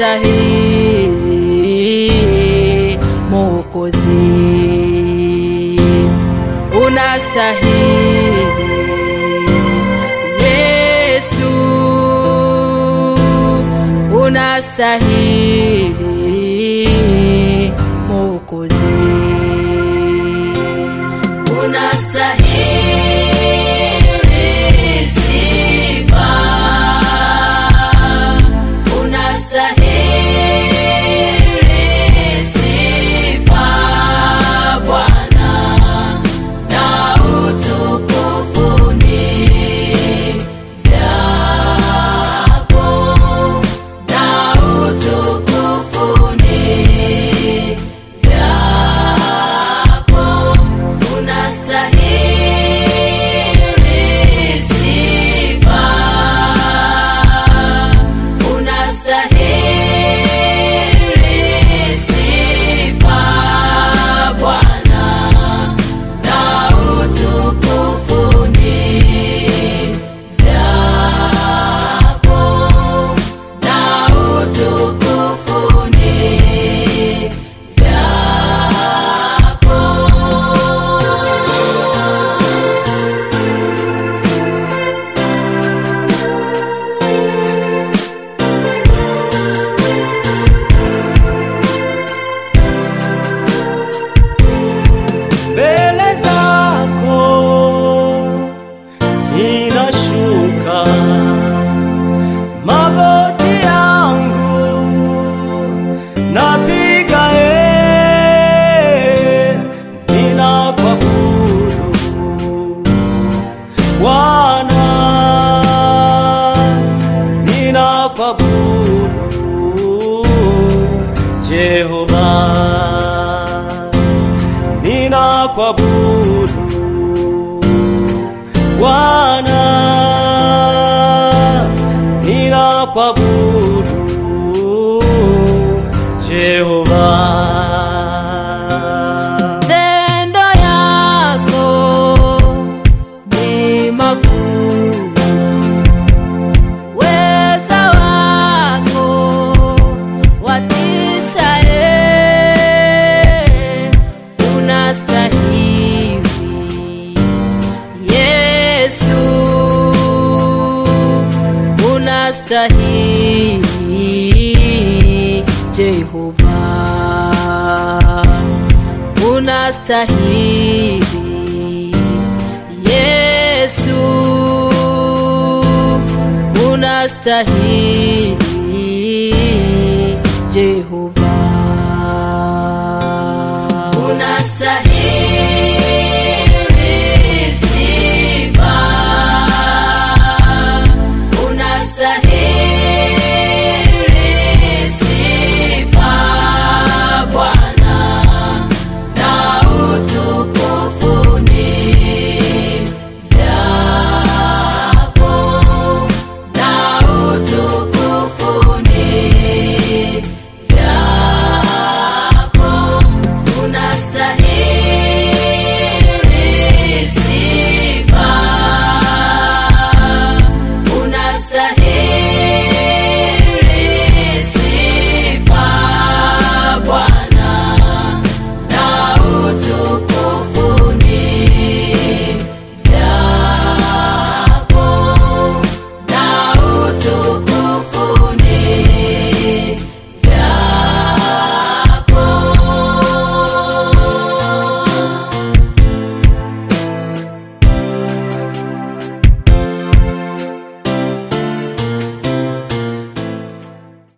unastahili Mwokozi, unastahili Yesu, unastahili Mwokozi, unastahili sifa, unastahili sifa Bwana na utukufu ni vyako, na utukufu ni vyako, unastahili sifa, unastahili sifa Bwana na utukufu ni vyako, na utukufu ni vyako. mbele zako ninashuka, magoti yangu napiga, e, ninakuabudu Bwana, ninakuabudu Jehova ninakuabudu Bwana, ninakuabudu Jehova. Matendo yako ni makuu, weza wako watisha, e, unastahili Yesu, unastahili Jehova unastahili Yesu, unastahili Jehova, unastahili